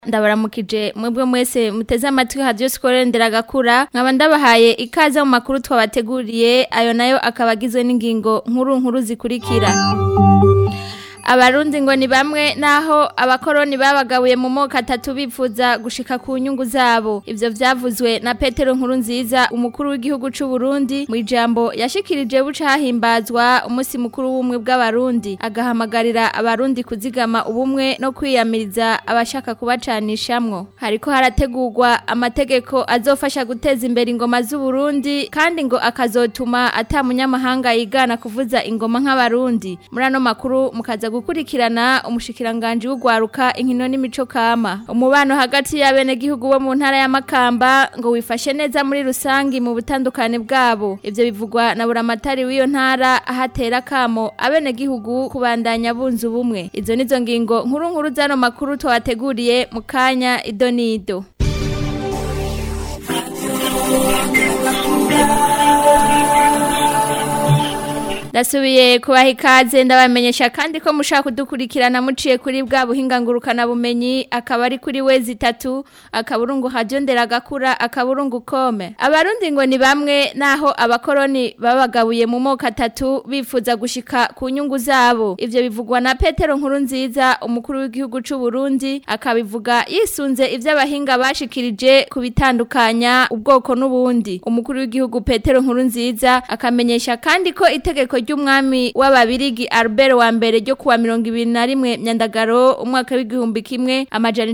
ndabaramukije mwebwe mwese muteze amatwi hadiyo sikore nderagakura nkaba ndabahaye ikaze mu makuru twabateguriye ayo nayo akaba agizwe n'ingingo nkuru nkuru zikurikira abarundi ngo ni bamwe naho abakoroni babagabuye mu moko atatu bifuza gushika ku nyungu zabo ivyo vyavuzwe na Petero nkuru nziza umukuru w'igihugu c'u Burundi mu ijambo yashikirije buca hahimbazwa umunsi mukuru w'umwe bw'abarundi agahamagarira abarundi kuzigama ubumwe no kwiyamiriza abashaka kubacanishamwo hariko harategurwa amategeko azofasha guteza imbere ingoma z'u Burundi kandi ngo akazotuma ata munyamahanga yigana kuvuza ingoma nk'abarundi muri ano makuru mukaza gukurikirana umushikiranganje w'ugwaruka inkino n'imico kama umubano hagati y'abenegihugu bo mu ntara ya Makamba ngo wifashe neza muri rusangi mu butandukane bwabo ivyo bivugwa na buramatari w'iyo ntara ahatera kamo abenegihugu kubandanya bunza ubumwe izo nizo ngingo nkuru nkuru zano makuru twabateguriye mu kanya idonido Ndasubiye kubaha ikaze ndabamenyesha kandi ko mushaka kudukurikirana muciye kuri bwa buhinga ngurukana bumenyi akaba ari kuri wezi itatu akaburungu hajyo nderagakura akaburungu kome abarundi ngo ni bamwe naho abakoroni babagabuye mu moko atatu bifuza gushika ku nyungu zabo ivyo bivugwa na Petero nkuru nziza umukuru w'igihugu c'u Burundi akabivuga yisunze ivyo abahinga bashikirije kubitandukanya ubwoko n'ubundi umukuru w'igihugu Petero nkuru nziza akamenyesha kandi ko itegeko ry'umwami w'ababirigi Albert wa mbere ryo kuwa 2021 myandagaro umwaka w'igihumbi kimwe amajana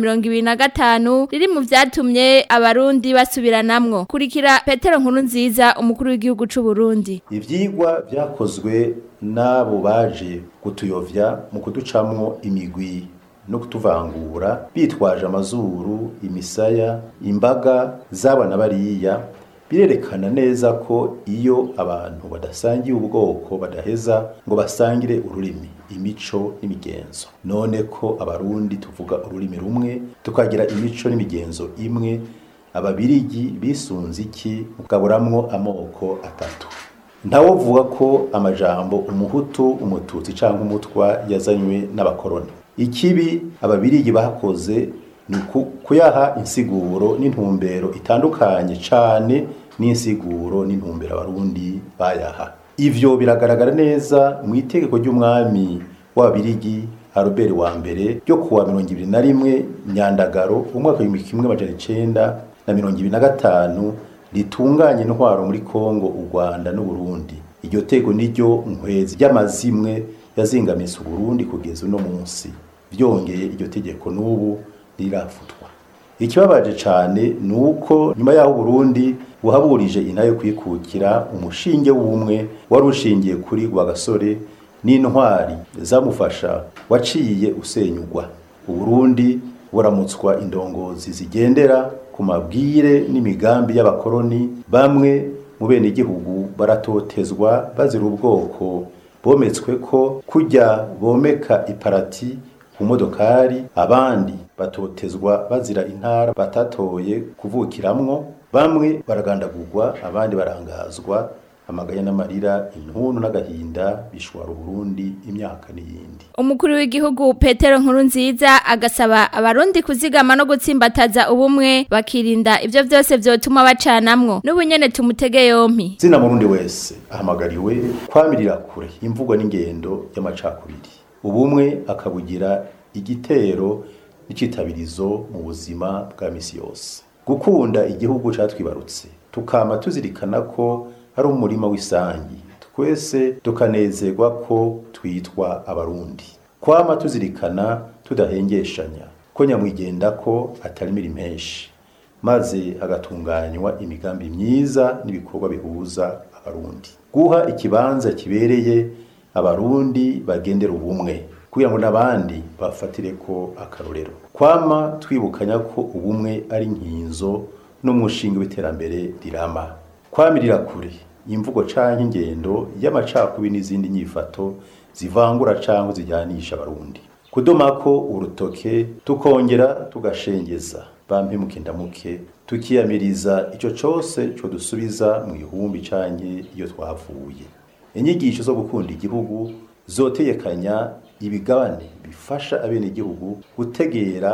925 riri mu vyatumye abarundi basubiranamwo kurikira Petero nkuru nziza umukuru w'igihugu c'u Burundi ivyigwa vyakozwe n'abo baje kutuyovya mu kuducamwo imigwi no kutuvangura bitwaje amazuru imisaya imbaga z'abana bariya birerekana neza ko iyo abantu badasangiye ubwoko badaheza ngo basangire ururimi imico n'imigenzo none ko abarundi tuvuga ururimi rumwe tukagira imico n'imigenzo imwe ababirigi bisunze iki mugaburamwo amoko atatu ntawovuga ko amajambo umuhutu umututsi cyangwa umutwa yazanywe n'abakoroni ikibi ababirigi bakoze ni kuyaha insiguro n'intumbero itandukanye cane n'insiguro n'intumbero abarundi bayaha ivyo biragaragara neza mu itegeko ry'umwami w'ababirigi Albert wa mbere ryo kuwa mirongo ibiri na rimwe myandagaro umwaka w'ibihumbi kimwe amajana icenda na mirongo ibiri na gatanu ritunganya intwaro muri Kongo u Rwanda n'Uburundi iryo tego niryo nkwezi ry'amazimwe yazingamise Uburundi kugeza uno munsi vyongeye iryo tegeko n'ubu rirafutwa ikibabaje cyane ni uko nyuma y'aho Burundi buhaburije inayo kwikukira umushinge w'umwe wari ushingiye kuri Rwagasore n'intwari zamufasha waciye usenyugwa Uburundi buramutswa indongozi zigendera ku mabwire n'imigambi y'abakoroni bamwe mu bene igihugu baratotezwa bazira ubwoko bometswe ko kujya bomeka iparati ku modokari abandi batotezwa bazira intara batatoye kuvukiramwo bamwe baragandagurwa abandi barangazwa amaganya n'amarira intuntu n'agahinda bishwara Burundi imyaka n'iyindi umukuru w'igihugu Petero nkuru nziza agasaba abarundi kuzigama no gutsimbataza ubumwe bakirinda ivyo vyose vyotuma bacanamwo n'ubunyene tumutege yompi zina murundi wese ahamagariwe kwamirira kure imvugo n'ingendo y'amacakubiri ubumwe akabugira igitero n'icitabirizo mu buzima bwa misi yose gukunda igihugu catwibarutse tukama tuzirikana ko ari umurima w'isangi twese tukanezerwa ko twitwa abarundi kwama tuzirikana tudahengeshanya ko nyamwigenda ko atari mirimenshi maze hagatunganywa imigambi myiza n'ibikorwa bihuza abarundi guha ikibanza kibereye abarundi bagendera ubumwe kugira ngo n'abandi bafatire ko akarorero kwama twibukanya ko ubumwe ari nkinzo n'umushinga w'iterambere rirama kwamirira kure imvugo canke ingendo y'amacakubi n'izindi nyifato zivangura canke zijyanisha abarundi kudomako urutoke tukongera tugashengeza bampemuke ndamuke tukiyamiriza ico cose co dusubiza mu ihumbi canke iyo twavuye inyigisho zo gukunda igihugu zotegekanya ibigabane bifasha abenegihugu gutegera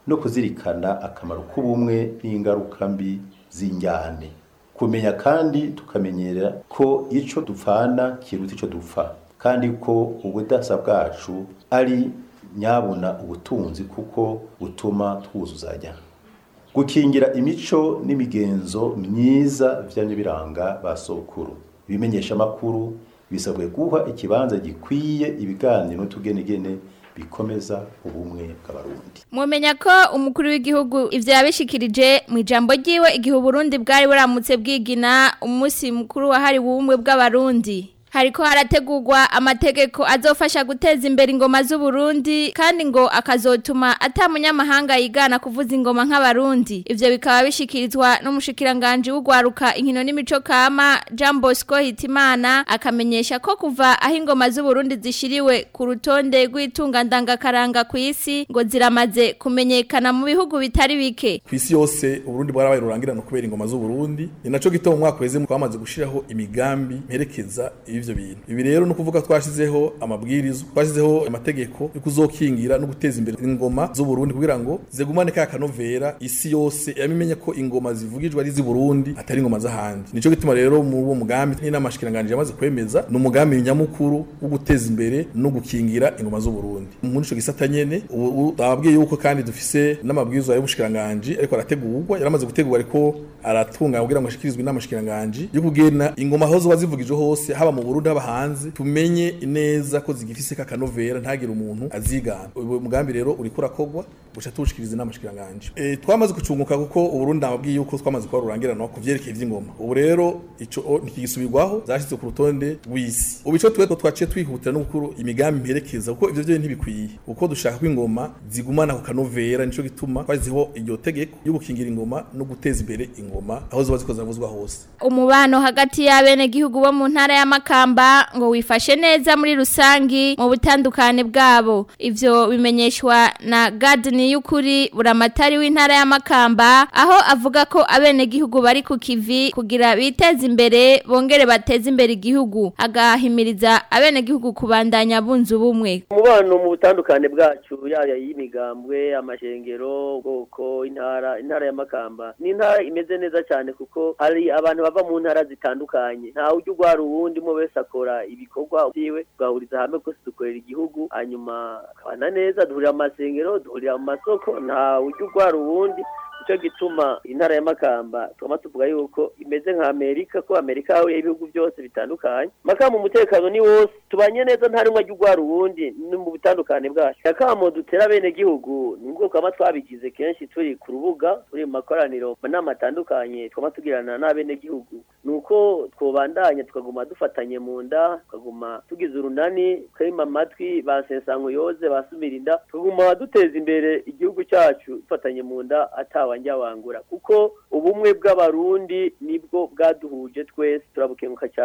no kuzirikana akamaro k'ubumwe n'ingaruka mbi z'injyane kumenya kandi tukamenyera ko ico dupfana kiruta ico dupfa kandi ko ubudasa bwacu ari nyabuna ubutunzi kuko butuma twuzuzanya gukingira imico n'imigenzo myiza vyanye biranga basokuru ibimenyesha makuru bisabwe guha ikibanza gikwiye ibiganiro n'utugenegene bikomeza ubumwe bw'abarundi mumenya ko umukuru w'igihugu ivyo yabishikirije mu ijambo ryiwe igihe uburundi bwari buramutse bwigina umunsi mukuru wahariwe ubumwe bw'abarundi hariko harategurwa amategeko azofasha guteza imbere ingoma z'uburundi kandi ngo akazotuma ata munyamahanga yigana kuvuza ingoma nk'abarundi ivyo bikaba bishikirizwa n'umushikiranganje w'ugwaruka inkino n'imico kama Jean Bosco Hitimana akamenyesha ko kuva aho ingoma z'uburundi zishiriwe ku rutonde rw'itunga ndangakaranga ku isi ngo ziramaze kumenyekana mu bihugu bitari bike kwisi yose uburundi bwarabaye rurangirana kubera ingoma z'uburundi ni naco gituma mu mwaka weze twamaze gushiraho imigambi mperekeza ivyo bintu ibi rero no kuvuga twashizeho amabwirizo twashizeho amategeko yo kuzokingira no guteza imbere ingoma z'uburundi kugira ngo zigumane ka kanovera isi yose yamenye ko ingoma zivugijwe ari z'i Burundi atari ingoma z'ahandi nico gituma rero mu uwo mugambi n'inamashikiranganje yamaze kwemeza ni umugambi nyamukuru wo guteza imbere no gukingira ingoma z'uburundi muri ico gisata nyene ubu twababwiye yuko kandi dufise n'amabwirizo y'ubushikiranganje ariko arategurwa yaramaze gutegurwa ariko aratunga kugira ngo ashikirizwe n'amashikiranganje yo kugena ingoma aho zoba zivugijwe hose haba mu Burundi haba hanze tumenye neza ko zigifise kakanovera ntagire umuntu azigana uyu mugambi rero uriko urakogwa guca tuwushikiriza n'amashikiranganje e, twamaze gucunguka kuko uburundi nababwiye yuko twamaze kuba rurangirana ku vyerekeye ivy'ingoma ubu rero ico ntikigisubirwaho zashyizwe ku rutonde rw'isi ubu ico tweko twaciye twihutira no gukuru imigambi mperekeza kuko ivyo vyo ntibikwiye kuko dushaka ko ingoma zigumana ku kanovera nico gituma twashyizeho iryo tegeko yo gukingira ingoma no guteza imbere ingoma aho ziba ziko zavuzwa hose umubano hagati y'abene gihugu bo mu ntara y'amakamba ngo wifashe neza muri rusangi mu butandukane bwabo ivyo bimenyeshwa na Gardini y'ukuri buramatari w'intara y'amakamba aho avuga ko abene gihugu bari ku kivi kugira biteze imbere bongere bateze imbere igihugu agahimiriza abene gihugu kubandanya bunzu bumwe umubano mu butandukane bwacu yaya y'imigambwe amashengero ubwoko intara intara y'amakamba ni intara imeze neza cyane kuko hari abantu bava mu ntara zitandukanye nta ujya ugwara uwundi umwe wese akora ibikorwa byiwe tugahuriza hamwe ko dukorera igihugu hanyuma akabana neza duhurira amasengero duhurira mu masoko nta ujya ugwara uwundi nicyo gituma intara y'amakamba tugomba tuvuga yuko imeze nka amerika ko amerika yahuye ibihugu byose bitandukanye makamba umutekano ni wose tubanye neza nta rimwe ajya ugwara uwundi ni mu butandukane bwacu akamo dutera bene gihugu ni ubwoko kama twabigize kenshi turi ku rubuga turi mu makoraniro manama atandukanye twama tugirana n'abene gihugu ni uko twobandanya tukaguma dufatanye mu nda tukaguma tugize urunani tukarima amatwi basesango yoze basumira inda tukaguma duteza imbere igihugu cyacu dufatanye mu nda atawa njya wangura kuko ubumwe bw'abarundi nibwo bwaduhuje twese turabukenguka cyane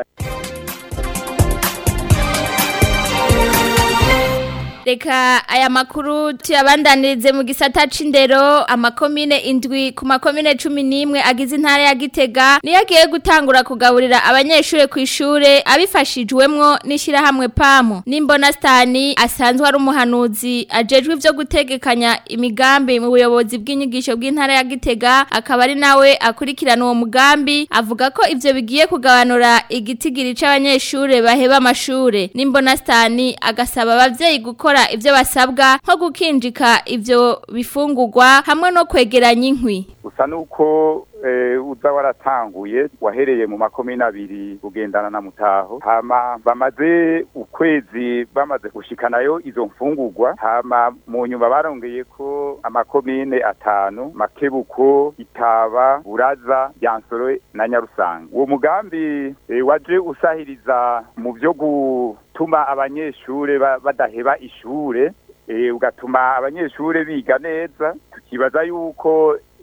Reka aya makuru tuyabandanirize mu gisata c'indero amakomine indwi ku makomine cumi n'imwe agize intara ya Gitega niyo agiye gutangura kugaburira abanyeshure ku ishure abifashijwemwo n'ishirahamwe PAMO n'imbona Stani asanzwe ari umuhanuzi ajejwe ivyo gutegekanya imigambi mu buyobozi bw'inyigisho bw'intara ya Gitega akaba ari nawe akurikirana uwo mugambi avuga ko ivyo bigiye kugabanura igitigiri c'abanyeshure baheba amashure n'imbona Stani agasaba abavyeyi gukora gukora ivyo basabwa nko gukinjika ivyo bifungurwa hamwe no kwegeranya inkwi usa nuko uza waratanguye wahereye mu makomine abiri ugendana na mutaho hama bamaze ukwezi bamaze gushikanayo izo mfungurwa hama mu nyuma barongeye ko amakomine atanu makebuko itaba buraza yansoro na nyarusanga uwo mugambi waje usahiriza mu byo gutuma abanyeshure badaheba ishure ugatuma abanyeshure biga neza tukibaza yuko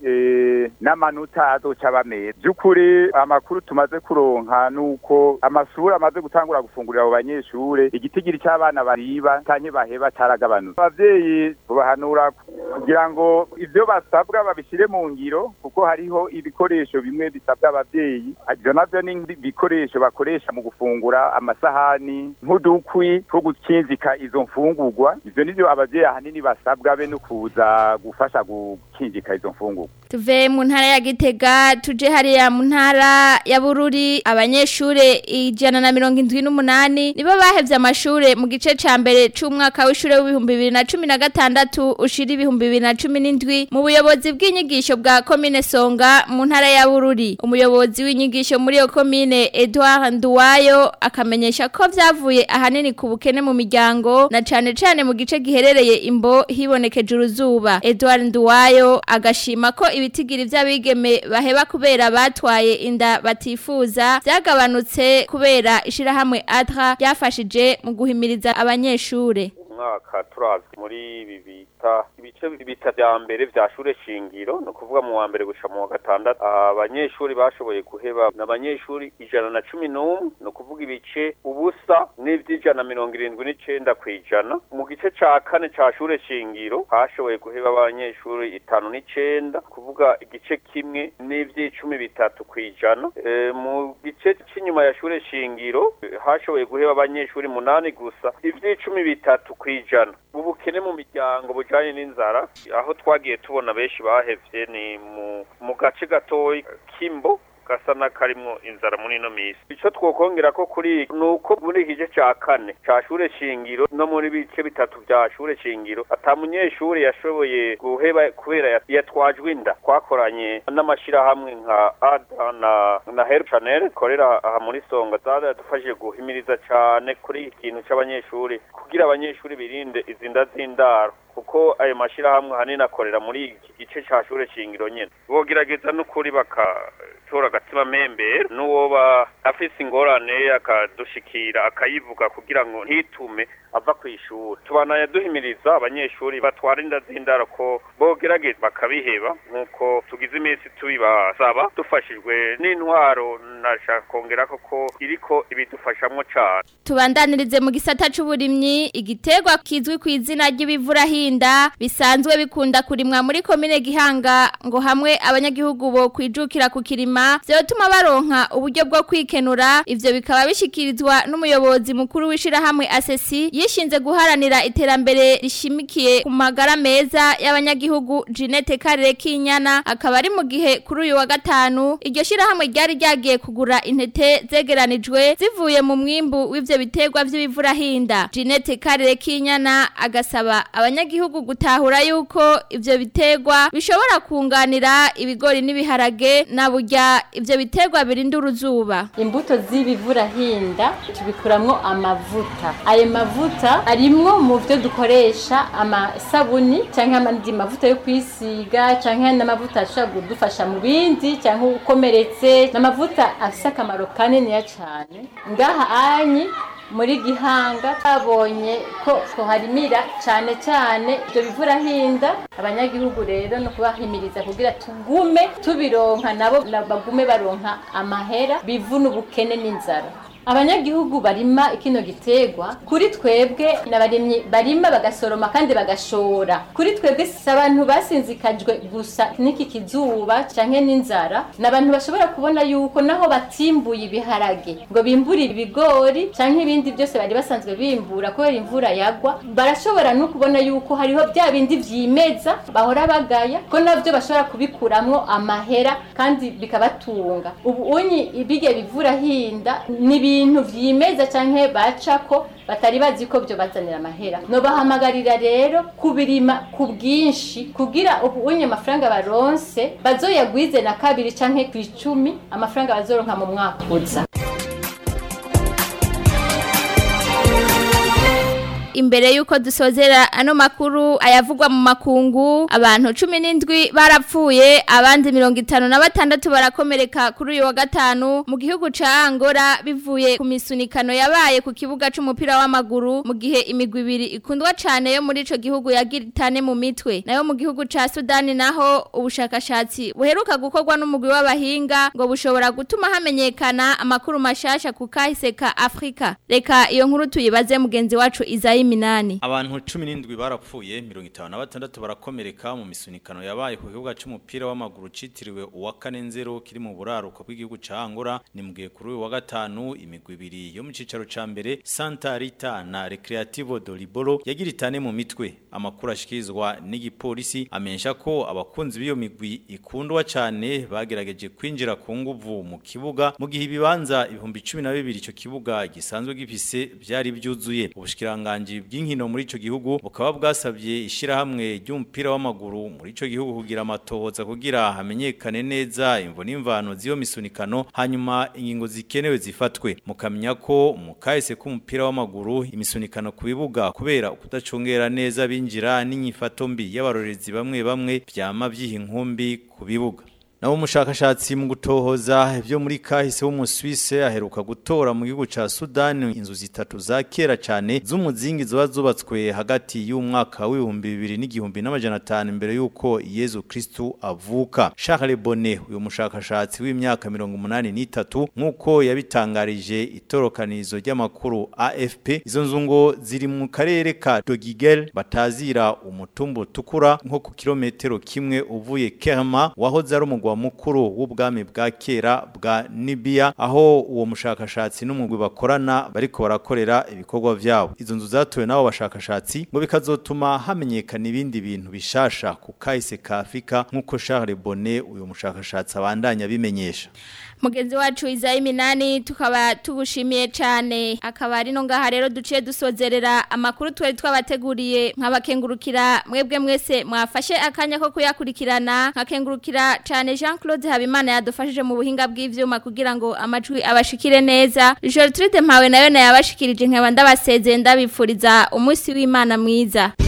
eh, n'amanota azoca bameza by'ukuri amakuru tumaze kuronka nuko amashuri amaze gutangura gufungurira abo banyeshure igitigiri cy'abana bariba canke baheba caragabanutse abavyeyi tubahanura kugira ngo ivyo basabwa babishire mu ngiro kuko hariho ibikoresho bimwe bisabwa abavyeyi ivyo navyo ni ibikoresho bakoresha mu gufungura amasahani nk'udukwi two gukinzika izo mfungurwa ivyo nivyo abavyeyi ahanini basabwa be no kuza gufasha gukinjika izo mfungurwa tuve mu ntara ya gitega tuje hariya mu ntara ya bururi abanyeshure ijana na mirongo indwi n'umunani nibo bahevye amashure mu gice ca mbere c'umwaka w'ishure w'ibihumbi bibiri na cumi na gatandatu ushira ibihumbi bibiri na cumi n'indwi mu buyobozi bw'inyigisho bwa komine songa mu ntara ya bururi umuyobozi w'inyigisho muri iyo komine edouard nduwayo akamenyesha ko vyavuye ahanini ku bukene mu miryango na cane cane mu gice giherereye imbo hibonekeje uruzuba edouard nduwayo agashima ko ibitigiri vy'abigeme baheba kubera batwaye inda batifuza vyagabanutse kubera ishirahamwe adra ryafashije mu guhimiriza abanyeshure umwaka turazwi muri ibi bita ibice bita vya mbere vya shure shingiro no kuvuga mu wa mbere gushika mu wa gatandatu abanyeshuri bashoboye guheba n'abanyeshuri ijana na cumi n'umwe no kuvuga ibice ubusa n'ivy'ijana mirongo irindwi n'icenda kw'ijana mu gice ca kane ca shure shingiro hashoboye guheba abanyeshuri itanu n'icenda kuvuga igice kimwe n'ivy'icumi bitatu kw'ijana e, mu gice c'inyuma ya shure shingiro eh, hashoboye guheba abanyeshuri munani gusa ivy'icumi bitatu kw'ijana ubukene mu miryango bujanye n'inzara aho twagiye tubona benshi bahevye ni mu mu gace gatoyi kimbo gasa n'akarimwo inzara muri ino misi ico twokongera ko kuri ni uko muri iki gice ca kane ca shure shingiro no muri bice bitatu vya shure shingiro ata munyeshure yashoboye guheba kubera ya- yatwajwe inda twakoranye n'amashirahamwe nka ada na na help channel korera aha muri songa zaradufashije guhimiriza cane kuri iki kintu c'abanyeshuri kugira abanyeshuri birinde izi nda z'indaro kuko ayo mashirahamwe hanini akorera muri iki gice ca shure shingiro nyene bogerageza n'ukuri bakatora agatima membere n'uwoba afise ingorane akadushikira akayivuga kugira ngo ntitume ava kw'ishuri tubanaye duhimiriza abanyeshuri batwara inda z'indaro ko bogerageza bakabiheba nk'uko tugize iminsi tubibasaba dufashijwe n'intwaro nashaka kongera ko iriko ibidufashamwo cane tubandanirize mu gisata c'uburimyi igiterwa kizwi ku izina ry'ibivurahinda bisanzwe bikunda kurimwa muri komine Gihanga ngo hamwe abanyagihugu bo kwijukira ku kirima vyotuma baronka uburyo bwo kwikenura ivyo bikaba bishikirizwa n'umuyobozi mukuru w'ishirahamwe asesi yishinze guharanira iterambere rishimikiye ku magara meza y'abanyagihugu Jeanette Karere Kinyana akaba ari mu gihe kuri uyu wa gatanu iryo shirahamwe ryari ryagiye kugura intete zegeranijwe zivuye mu mwimbu w'ivyo biterwa vy'ibivurahinda Jeanette Karere Kinyana agasaba abanyagihugu gutahura yuko ivyo biterwa bishobora kunganira ibigori n'ibiharage na burya ivyo biterwa birinda uruzuba imbuto z'ibivurahinda tubikuramwo amavuta ayo mavuta arimwo mu byo dukoresha amasabuni cyangwa andi mavuta yo kwisiga cyangwa n'amavuta ashobora kudufasha mu bindi cyangwa ukomeretse n'amavuta afite akamaro kaniniya cyane ngaha anyi muri gihanga twabonye ko tuharimira cyane cyane ibyo bivurahinda abanyagihugu rero no kubahimiriza kugira tugume tubironka nabo bagume baronka amahera bivuna ubukene n'inzara abanyagihugu barima kino giterwa kuri twebwe n'abarimyi barima bagasoroma kandi bagashora kuri twebwe si abantu basinzikajwe gusa n'iki kizuba canke n'inzara n'abantu bashobora kubona yuko naho batimbuye ibiharage ngo bimburire ibigori canke ibindi byose bari basanzwe bimbura kubera imvura yagwa barashobora no kubona yuko hariho bya bindi vyimeza bahora bagaya ko navyo bashobora kubikuramwo amahera kandi bikabatunga ubu unyi bige bivura hinda ni ibintu vyimeza canke bacako batari bazi ko byo bazanira amahera no bahamagarira rero kubirima ku bwinshi kugira ubu unye amafaranga baronse bazoyagwize na kabiri canke ku icumi amafaranga bazoronka mu mwaka uza imbere yuko dusozera ano makuru ayavugwa mu makungu abantu 17 barapfuye abandi 56 barakomereka kuri uyu wa gatanu mu gihugu ca Angola bivuye ku misunikano yabaye ku kibuga c'umupira w'amaguru mu gihe imigwi ibiri ikundwa cane yo muri ico gihugu yagiritane mu mitwe nayo mu gihugu ca Sudani naho ubushakashatsi buheruka gukorwa n'umugwi w'abahinga ngo bushobora gutuma hamenyekana amakuru mashasha ku kahise ka Afrika reka iyo nkuru tuyibaze mugenzi wacu Izayi Minani Abantu 17 barapfuye 56 barakomereka mu misunikano yabaye ku kibuga c'umupira w'amaguru citiriwe uwa kane nzero kiri mu buraruko bw'igihugu ca Angola ni mugihe kuri uyu wa gatanu imigwi ibiri yo mu cicaro ca mbere Santa Rita na Recreativo do Libolo yagiritane mu mitwe amakuru ashikirizwa n'igipolisi amenyesha ko abakunzi b'iyo migwi ikundwa cyane bagerageje kwinjira ku nguvu mu kibuga mu gihe ibibanza ibihumbi 12 ico kibuga gisanzwe gifise byari byuzuye ubushikiranganje bw'inkino muri ico gihugu bukaba bwasabye ishirahamwe ry'umupira w'amaguru muri ico gihugu kugira amatohoza kugira hamenyekane neza imvo n'imvano z'iyo misunikano hanyuma ingingo zikenewe zifatwe mukamenya ko mu kahise k'umupira w'amaguru imisunikano ku bibuga kubera kudacungera neza binjira n'inyifato mbi y'abarorezi bamwe bamwe byama byiha inkumbi ku bibuga naho umushakashatsi mu gutohoza ibyo muri kahise w'umuswise aheruka gutora mu gihugu ca Sudan inzu zitatu za kera cyane z'umuzingi zoba zubatswe hagati y'umwaka w'ibihumbi bibiri n'igihumbi n'amajana atanu imbere y'uko Yezu Kristu avuka Charles Bonnet uyu mushakashatsi w'imyaka mirongo umunani n'itatu nk'uko yabitangarije itorokanizo ry'amakuru AFP izo nzu ngo ziri mu karere ka Dogigel batazira umutumbu utukura nko ku kilometero kimwe uvuye Kerma wahoze ari umugwa mukuru w'ubwami bwa kera bwa Nibia aho uwo mushakashatsi n'umugwi bakorana bariko barakorera ibikorwa vyabo izo nzu zatowe nabo bashakashatsi ngo bikazotuma hamenyekana ibindi bintu bishasha ku kahise ka Afrika nk'uko Charles Bonnet uyu mushakashatsi abandanya bimenyesha mugenzi wacu Izayi Minani tukaba tugushimiye cyane akaba ari no ngaha rero duciye dusozerera amakuru twari twabateguriye nkabakengurukira mwebwe mwese mwafashe akanya ko kuyakurikirana nkakengurukira cyane Jean Claude Habimana yadufashije mu buhinga bw'ivyuma kugira ngo amajwi abashikire neza Gertrude Mpawe nayo nayabashikirije nkaba ndabasezeye ndabipfuriza umunsi w'Imana mwiza